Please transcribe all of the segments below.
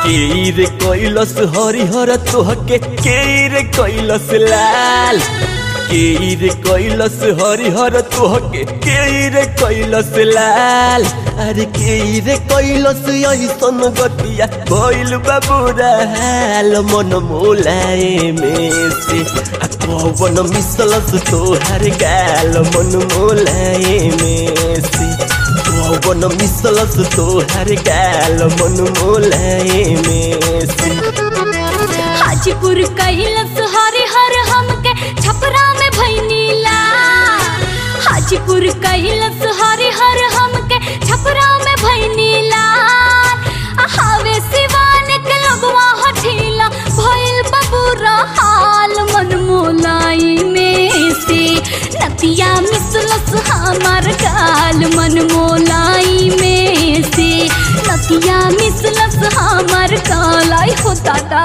केर कैलस हरिहर तोहके केर कैलस लाल केर कैलस हरिहर तोहके केर कैलस लाल अरे केर कैलस ऐसन गतिया भइल बाबूरा हाल मन मोलाए में से आ कवन मिसलस तोहर गाल मन मोलाए में से कवन मिसलस तोहर गाल मन मोलाए में से हाजीपुर कैलस हरे हर हमके छपरा में भैनीला हाजीपुर कैलस हरे हर हमके छपरा में भैनीला हावे सिवान के लगवा हठीला भइल बबूरा हाल मन मोलाई में से नतिया मिसलस हमार गाल मन मोलाई में से नतिया मिसलस हमार कालाई हो दादा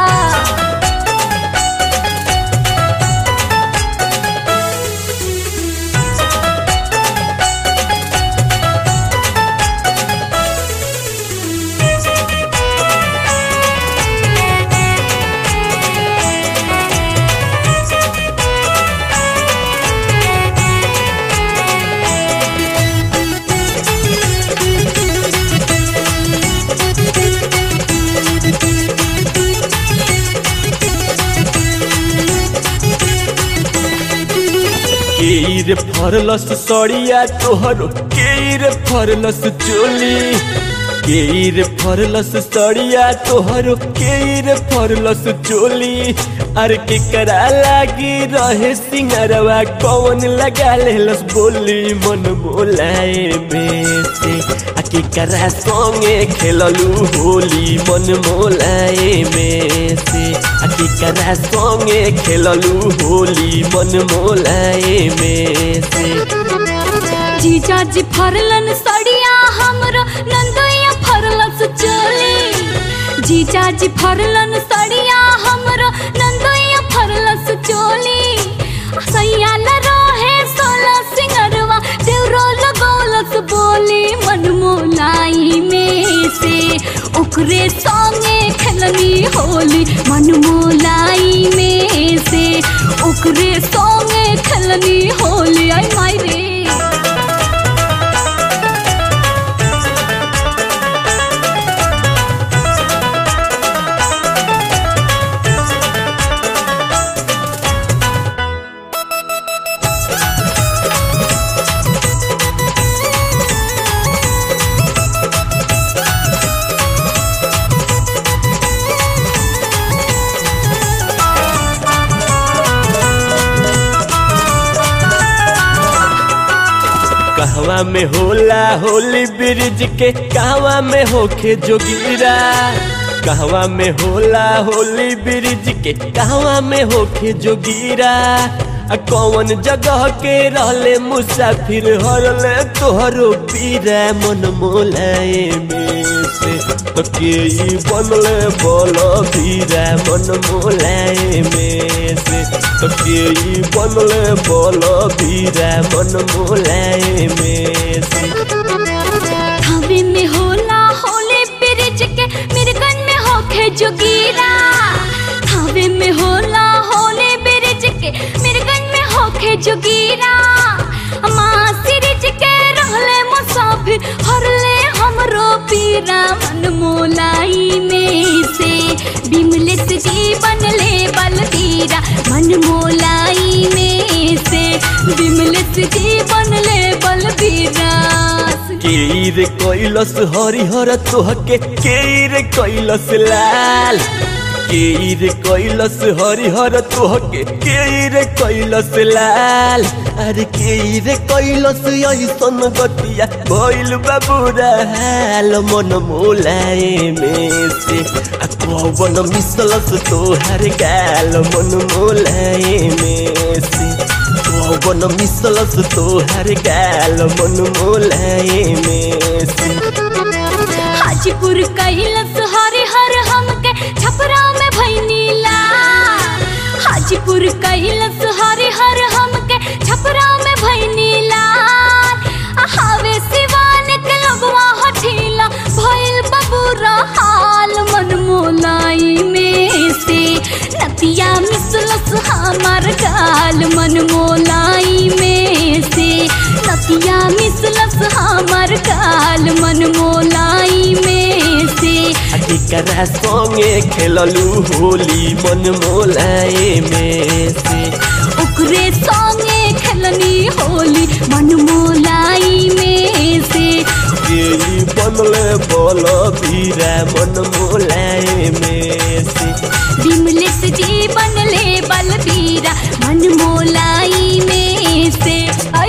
केर फरलस सड़िया तोहरो केर फरलस चोली केर फरलस सड़िया तोहरो केर फरलस चोली अरे के करा लागी रहे सिंगरवा कौन लगा लेलस बोली मन बोलाए में से आ के करा संगे खेललू होली मन मोलाए में से आ के करा संगे खेललू होली मन मोलाए में से जीजा जी फरलन सड़िया हमरो नंदोया फरलस चोली जीजा जी फरलन सड़िया हमरो नंदोया फरलस चोली सैयाल रहे सोला सिंगरवा देवरो लगौलस बोली मन मोलाई में से ओकरे संगे खेलनी होली मन मोलाई में से ओकरे संगे खेलनी होली आई माई रे कहवा में होला होली ब्रिज के कहवा में होखे जोगिरा कहवा में होला होली ब्रिज के कहवा में होखे जोगिरा आ कौन जगह के रहले मुसाफिर हरले तोहरो पीरा मन मोलाए में से तो के ई बनले बोल पीरा मन मोलाए में से तो के ई बनले बोल पीरा मन मोलाए में से थावे में होला होले ब्रिज के मिर्गन में होखे जोगीरा थावे में होला होले ब्रिज के मिर्गन में होखे जोगीरा माँ सिरिज के रहले मुसाफिर हरले हमरो पीरा मन मोलाई में से बिमलित जीवन ले बलबीरा मन मोलाई में से बिमलित जीवन ले बलबीरा केर कैलस हरिहर तोहके केर कैलस लाल केर कैलस हरिहर तोहके केर कैलस लाल अरे केर कैलस ऐसन गतिया भइल बाबूरा हाल मन मोलाए में से आ कवन मिसलस तोहर गाल मन मोलाए में से कवन मिसलस तोहर गाल मन मोलाए में से हाजीपुर कैलस हरे हर हमके छपरा में भैनीला हाजीपुर कैलस हरे हर हमके छपरा में भैनीला हावे सिवान के लगवा हठीला भइल बबूरा हाल मन मोला बल मन मोलाई में से केकरा संगे खेललू होली मन मोलाए में से ओकरे संगे खेलनी होली मन मोलाई में से केली बनले बल बीरा मन मोलाए में से विमलेश जी बनले बलबीरा मन मोला